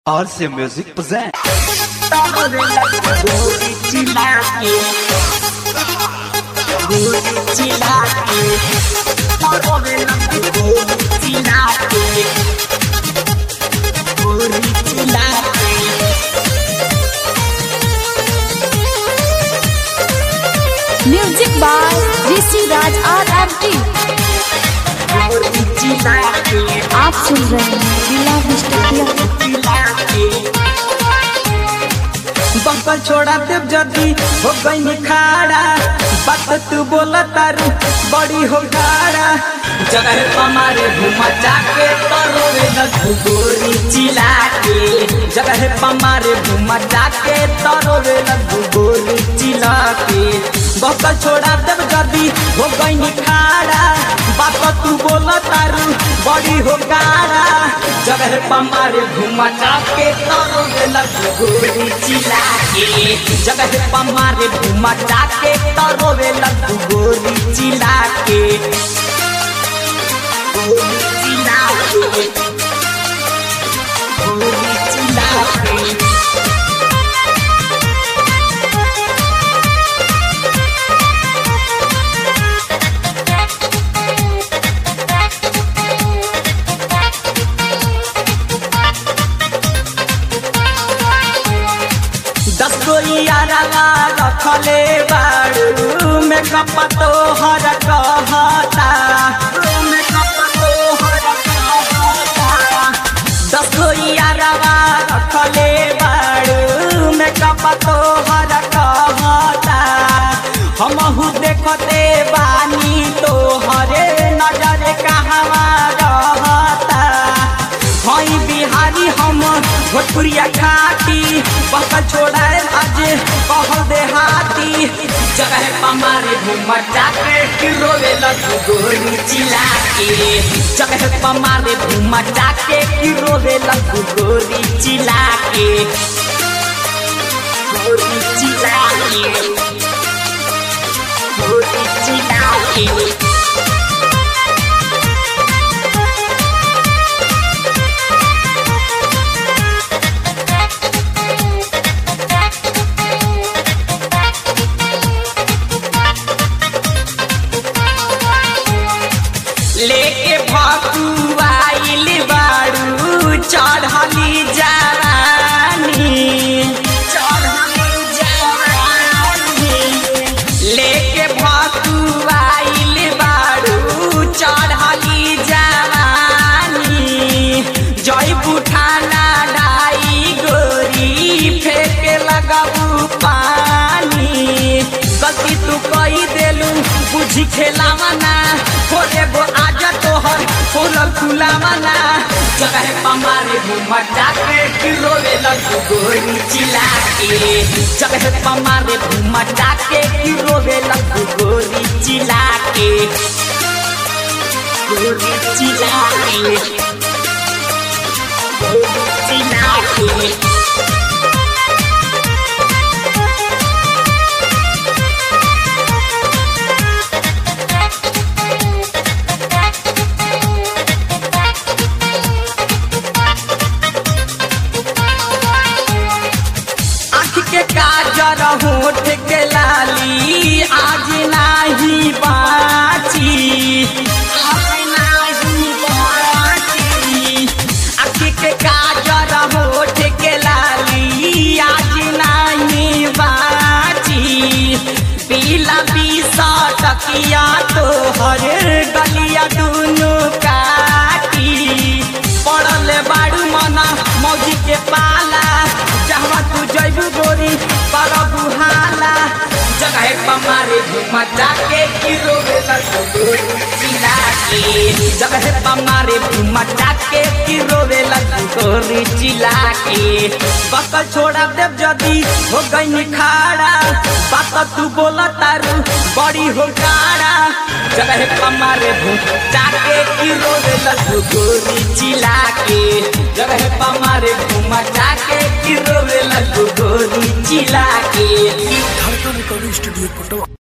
RC Music present. Music by Rishi Raj R M T आप सुन रहे हैं जिला डिस्ट्रिक्ट बंकल छोड़ा देव जदी हो गई खाड़ा बात तू बोला तारू बड़ी हो गाड़ा जगह हमारे घुमा जाके तरोवे लगू गोरी चिला के जगह हमारे घुमा जाके तरोवे लगू गोरी चिला के बंकल छोड़ा देव जदी हो गई खाड़ा बात तू बोला तारू बड़ी हो गाड़ा जगह हमारे घुमा जाके तरोवे लगू गोरी चिला के जगह पमारे घुमा जाके तरोवे लगू गोरी चिला के गोरी चिला के गोरी चिला के दस गो यारवा रखले बाड़ू मेकअप तो हर कहता मेकअप तो हर कहता दस गो यारवा रखले बाड़ू मेकअप तो हर कहता हमहू देखते बानी तो हरे नजर कहवा रहता हई बिहारी हम भोजपुरिया खाती पका छोड़ा आज कहल देहाती जगह पमारे घूम जाके कि रोवे लगू गोरी चिला के जगह पमारे घूम जाके कि रोवे लगू गोरी चिला के गोरी चिला के गोरी चिला के लेके भकुआइल बाड़ू चढ़ली जवानी चढ़ली जवानी लेके भकुआइल बाड़ू चढ़ली जवानी जय बुठाना डाई गोरी फेंके लगबू पानी गलती तू कही देलू बुझी खेलावना थोड़े गो आजा तोहर फूलल फुलावना जगह पमारे घूम जाके कि रोवे लगू गोरी चिला के जगह पमारे घूम जाके कि रोवे लगू गोरी चिला के गोरी चिला के गोरी चिला के आँख के काजर होठ के लाली आज नाही बाची आज नाही बाची आँख के काजर होठ के लाली आज नाही बाची पीला बीसा टकिया तो हर गलिया दुनु काटी पड़ल बाड़ू मना मौजी के पाला जहवा तू जैबू गोरी पर बुहाला जगह पमारे घुमा जाके की रोवे लगू गोरी चिला के जगह पमारे घुमा जाके की रोवे लगू गोरी चिला के बकल छोड़ा देव जदी हो गई खाड़ा बात तू बोला तारू बड़ी हो गाड़ा जगह पमारे घुम जाके की रोवे लगू गोरी चिला के जगह पमारे घुमा जाके की रोवे लगू गोरी चिला के ढाका रिकॉर्डिंग स्टूडियो पटवा